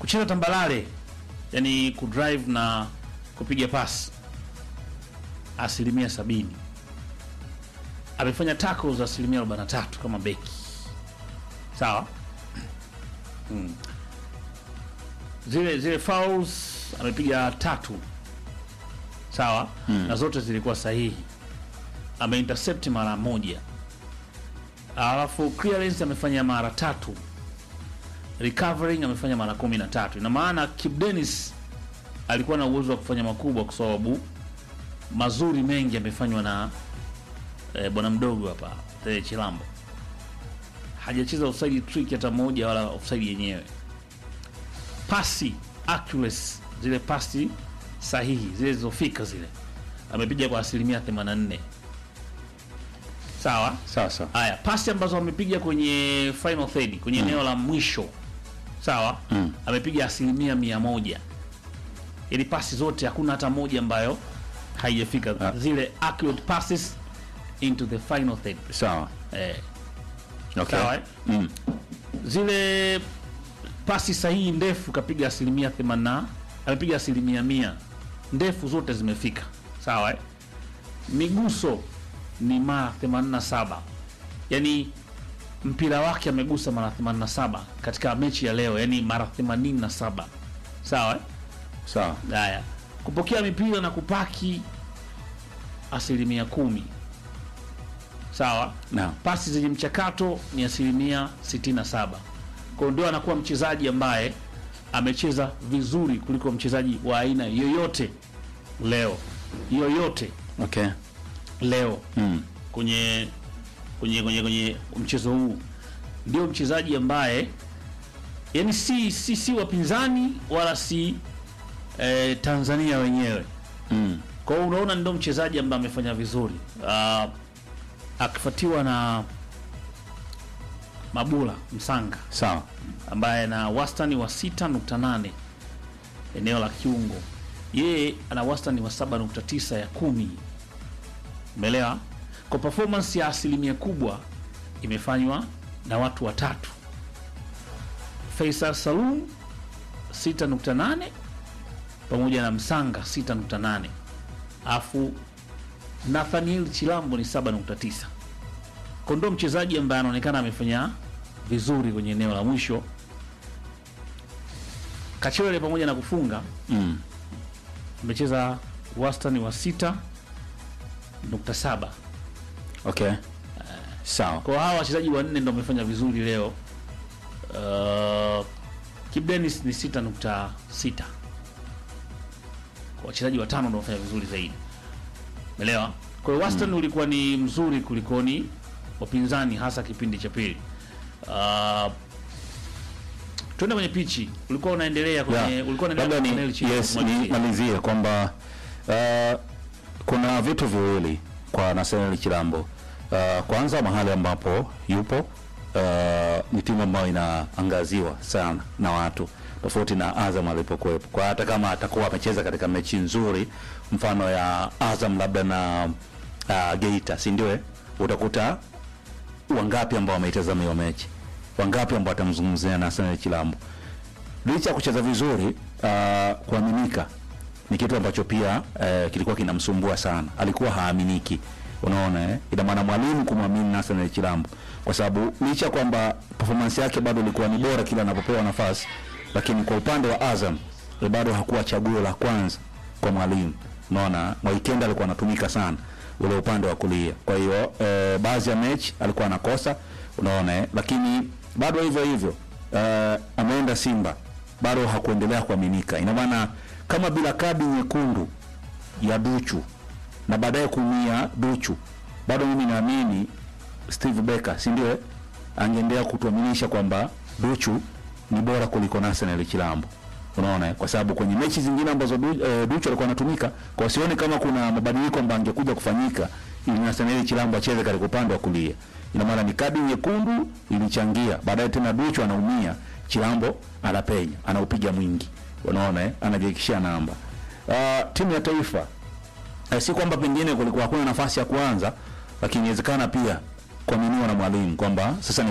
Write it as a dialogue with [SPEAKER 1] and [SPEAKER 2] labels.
[SPEAKER 1] kucheza tambalale, yani kudrive na kupiga pasi asilimia sabini. Amefanya tackles asilimia 43 kama beki, sawa mm. Zile zile fouls amepiga tatu, sawa na zote zilikuwa sahihi. Ameintercept mara moja, alafu clearance amefanya mara tatu recovering amefanya mara kumi na tatu. Ina maana Kip Dennis alikuwa na uwezo wa kufanya makubwa kwa sababu mazuri mengi yamefanywa na eh, bwana mdogo hapa eh, Chilambo. Hajacheza offside trick hata moja wala offside yenyewe. Pasi accuracy, zile pasi sahihi zile zilizofika zile amepiga kwa asilimia 84. Sawa?
[SPEAKER 2] Sasa
[SPEAKER 1] Haya, pasi ambazo amepiga kwenye final third kwenye eneo la mwisho sawa,
[SPEAKER 2] Mm.
[SPEAKER 1] amepiga asilimia mia moja. Yaani pasi zote hakuna hata moja ambayo haijafika
[SPEAKER 2] Ah.
[SPEAKER 1] zile accurate passes into the final third.
[SPEAKER 2] sawa.
[SPEAKER 1] Eh,
[SPEAKER 2] Okay.
[SPEAKER 1] Sawa, eh?
[SPEAKER 2] Mm.
[SPEAKER 1] zile pasi sahihi ndefu kapiga asilimia 80, amepiga asilimia mia ndefu zote zimefika sawa eh? Miguso ni mara 87, yaani mpira wake amegusa mara 87 katika mechi ya leo, yaani mara 87 sawa eh?
[SPEAKER 2] Sawa.
[SPEAKER 1] Haya, kupokea mipira na kupaki asilimia kumi sawa
[SPEAKER 2] Naam.
[SPEAKER 1] pasi zenye mchakato ni asilimia 67. Kwa hiyo ndio anakuwa mchezaji ambaye amecheza vizuri kuliko mchezaji wa aina yoyote leo yoyote
[SPEAKER 2] Okay.
[SPEAKER 1] leo
[SPEAKER 2] Mm.
[SPEAKER 1] kwenye kwenye kwenye kwenye mchezo huu, ndio mchezaji ambaye yani si si, si wapinzani wala si eh, Tanzania wenyewe.
[SPEAKER 2] Mm.
[SPEAKER 1] Kwa hiyo unaona ndio mchezaji ambaye amefanya vizuri uh, akifuatiwa na Mabula Msanga
[SPEAKER 2] Sawa.
[SPEAKER 1] ambaye ana wastani wa 6.8 eneo la kiungo, yeye ana wastani wa 7.9 ya kumi. Umeelewa? Kwa performance ya asilimia kubwa imefanywa na watu watatu: Faisal Salum 6.8 pamoja na Msanga 6.8 alafu Nathaniel Chilambo ni 7.9. Kwa ndo mchezaji ambaye anaonekana amefanya vizuri kwenye eneo la mwisho. Kachwele pamoja na kufunga
[SPEAKER 2] Mm.
[SPEAKER 1] amecheza wastani wa 6.7.
[SPEAKER 2] Okay. Sawa.
[SPEAKER 1] Kwa hawa wachezaji wanne ndo wamefanya vizuri leo. Uh, Kip Dennis ni 6.6. Kwa wachezaji watano ndo wamefanya vizuri zaidi. Umeelewa? Kwa hiyo wastani ulikuwa ni mzuri kulikoni wapinzani hasa kipindi cha pili. Uh, tuende kwenye pichi. Ulikuwa unaendelea kwenye
[SPEAKER 2] Yeah.
[SPEAKER 1] ulikuwa
[SPEAKER 2] Labda
[SPEAKER 1] unaendelea
[SPEAKER 2] ni
[SPEAKER 1] kwenye chini.
[SPEAKER 2] yes,
[SPEAKER 1] kumalizia.
[SPEAKER 2] nimalizie kwamba uh, kuna vitu viwili kwa Nathaniel Chilambo. Uh, kwanza mahali ambapo yupo uh, ni timu ambayo inaangaziwa sana na watu tofauti na Azam alipokuwepo. Kwa hata kama atakuwa amecheza katika mechi nzuri mfano ya Azam labda na uh, Geita, si ndio? eh? Utakuta wangapi ambao wameitazama hiyo mechi, wangapi ambao watamzungumzia Nathaniel Chilambo licha ya kucheza vizuri uh, kuaminika ni kitu ambacho pia uh, kilikuwa kinamsumbua sana. Alikuwa haaminiki, unaona eh? Ina maana mwalimu kumwamini Nathaniel Chilambo kwa sababu licha ya kwamba performance yake bado ilikuwa ni bora kila anapopewa nafasi, lakini kwa upande wa Azam eh, bado hakuwa chaguo la kwanza kwa mwalimu. Unaona, Mwaikenda alikuwa anatumika sana ule upande wa kulia, kwa hiyo eh, baadhi ya mechi alikuwa anakosa, unaona eh? lakini bado hivyo hivyo uh, ameenda Simba bado hakuendelea kuaminika. Ina maana kama bila kadi nyekundu ya Duchu na baadaye kuumia Duchu, bado mimi naamini Steve Becker, si ndio? eh? Angeendelea kutuaminisha kwamba Duchu ni bora kuliko Nathaniel Chilambo. Unaona, eh? kwa sababu kwenye mechi zingine ambazo du, eh, Duchu alikuwa anatumika, kwa sioni kama kuna mabadiliko ambayo angekuja kufanyika ili Nathaniel Chilambo acheze katika upande wa kulia. Ina maana ni kadi nyekundu ilichangia, baadaye tena Duchu anaumia, Chilambo anapenya, anaupiga mwingi, unaona eh, anajifikishia namba. Uh, timu ya taifa eh, si kwamba pengine kulikuwa hakuna nafasi ya kuanza, lakini inawezekana pia kuaminiwa na mwalimu kwamba sasa ni